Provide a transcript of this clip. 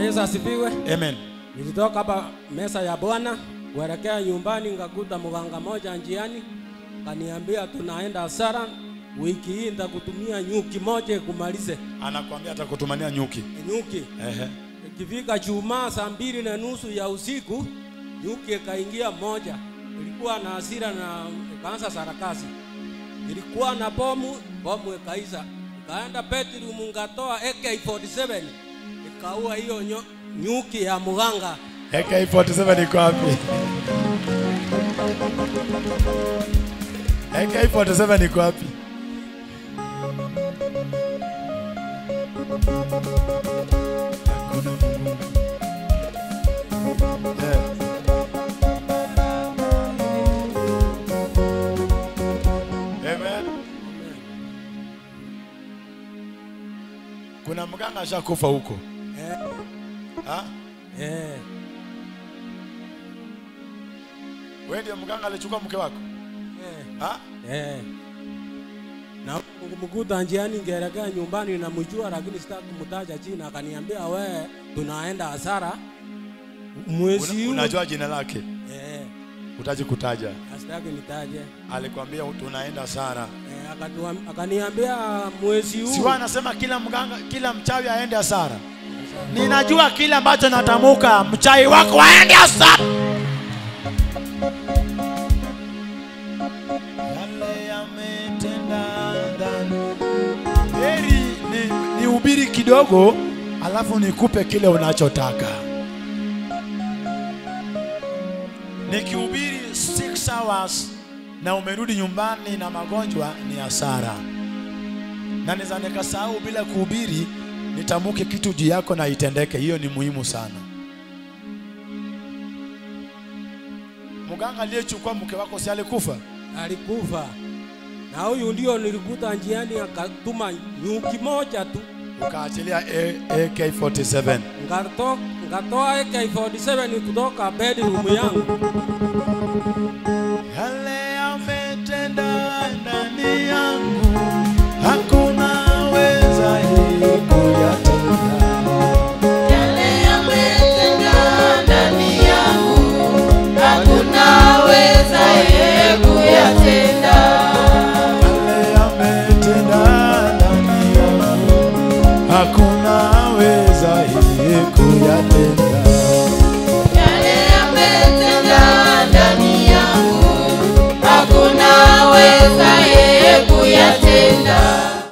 Yesu asifiwe. Amen. Nilitoka hapa mesa ya Bwana kuelekea nyumbani, ngakuta mganga moja njiani, kaniambia tunaenda hasara wiki hii, nitakutumia nyuki moja kumalize Anakuambia atakutumania nyuki. nyuki. Ehe. Ikifika Jumaa saa mbili na nusu ya usiku, nyuki ikaingia moja, ilikuwa na hasira na ikaanza sarakasi. Ilikuwa na bomu, bomu ikaisha, ikaenda bedroom, ngatoa AK47 ikaua hiyo nyo- nyuki ya mganga. AK47 iko wapi? AK47 iko wapi? Hakuna Mungu. Eh. Amen. Kuna mganga ashakufa huko. Eh, Ha? eh, Wewe ndio mganga alichukua mke wako? eh, Ha? eh. Na kumkuta njiani ngeelekea nyumbani, namjua lakini sitaki kumtaja jina. Akaniambia we, tunaenda hasara mwezi Una, huu. unajua jina lake? Eh, Utaji kutaja. asitaki nitaje. Alikwambia tunaenda Sara. Eh, akatuam- akaniambia mwezi huu Si wewe anasema kila mganga, kila mchawi aende hasara. Ninajua kile ambacho natamuka, mchawi wako aende hasara. Yale yametenda ndani. Heri ni, ni ubiri kidogo alafu nikupe kile unachotaka. Nikihubiri 6 hours na umerudi nyumbani na magonjwa ni hasara na niza nikasahau bila kuhubiri nitamuke kitu juu yako na itendeke. Hiyo ni muhimu sana. Mganga aliyechukua mke wako si alikufa? alikufa, na huyu ndio nilikuta njiani, akatuma nyuki moja tu, Ukaachilia A- AK47. ngato ngatoa AK47 kutoka bedroom yangu. Yale yametenda ndani yangu, hakuna wezaye kuyatenda. Yale yametenda ndani yangu, hakuna wezaye kuyatenda. Yale yametenda ndani yangu, hakuna wezaye kuyatenda. Yale yametenda ndani yangu, hakuna wezaye kuyatenda.